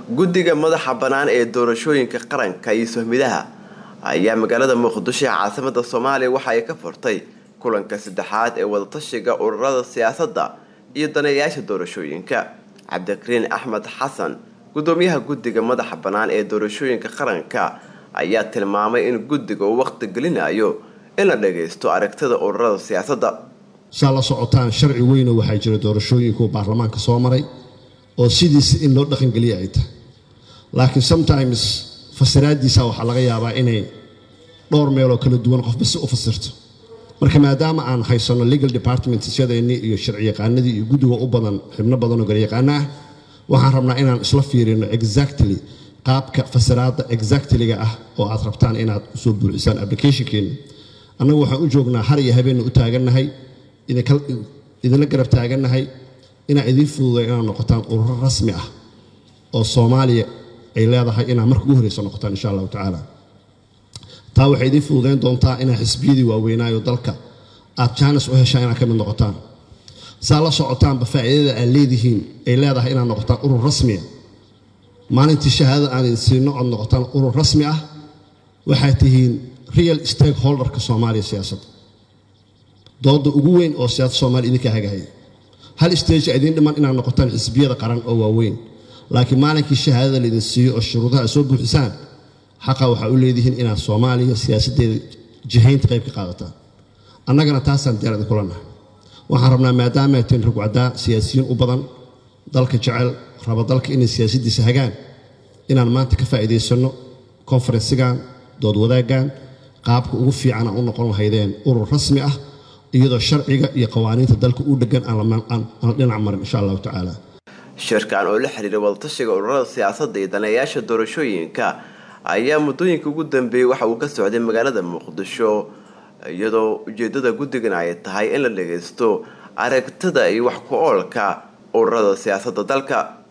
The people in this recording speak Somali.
guddiga madaxa bannaan ee doorashooyinka qaranka iyo sohmidaha ayaa magaalada muqdisho ee caasimada soomaaliya waxa ay ka furtay kulanka saddexaad ee wadatashiga ururada siyaasadda iyo daneeyaasha doorashooyinka cabdikariin axmed xasan gudoomiyaha guddiga madaxa bannaan ee doorashooyinka qaranka ayaa tilmaamay in guddiga uu waqti gelinayo in la dhagaysto aragtida ururada siyaasadda saa la socotaan sharci weyno waxaa jira doorashooyinku baarlamaanka soo maray oo sidiisa in loo dhaqangeliya ay tahay laakiin sometimes fasiraadiisa waxaa laga yaabaa inay dhowr meeloo kala duwan qofba si u fasirto marka maadaama aan haysanno legal departmentsyadeennii iyo sharciyaqaanadii iyo guddiga u badan xibno badan oo garyaqaano ah waxaan rabnaa inaan isla fiirino exactly qaabka fasiraadda exactlyga ah oo aad rabtaan inaad usoo buuxisaan applicationkeena annagu waxaan u joognaa har iyo habeenna u taagannahay idinla garab taagannahay inaan idiin fududay inaad noqotaan ururo rasmi ah oo soomaaliya ay leedahay inaad marka ugu horreysa noqotaan insha allahu tacaala taa waxay idiin fududayn doontaa inaad xisbiyadii waaweynaayo dalka aad jaanis u heshaan inaad ka mid noqotaan saa la socotaanba faa'iidada aad leedihiin ay leedahay inaad noqotaan urur rasmiya maalintii shahaadada aan idin siino ood noqotaan urur rasmi ah waxaad tihiin real stakeholderka soomaaliya siyaasadda dooda ugu weyn oo siyaasadda soomaliya idinka hagahaya hal stage idiin dhiman inaad noqotaan xisbiyada qaran oo waaweyn laakiin maalinkii shahaadada laydin siiyo oo shuruudaha ay soo buuxisaan xaqa waxaa u leedihiin inaad soomaaliya siyaasaddeeda jihaynta qayb ka qaadataan annagana taasaan diyaar idinkula nahay waxaan rabnaa maadaama ay tihiin rugcaddaa siyaasiyiin u badan dalka jecel raba dalka inay siyaasaddiisa hagaan inaan maanta ka faa'iidaysanno konfarensigan dood wadaaggan qaabka ugu fiican aan u noqon lahaydeen urur rasmi ah iyadoo sharciga iyo qawaaniinta dalka u dhegan aan la dhinac marin insha allahu tacaala shirkan oo la xiriira wadatashiga ururada siyaasadda iyo daneeyaasha doorashooyinka ayaa muddooyinka ugu dambeeyey waxa uu ka socday magaalada muqdisho iyadoo ujeedada guddigan ay tahay in la dhagaysto aragtida iyo wax ku oolka ururada siyaasadda dalka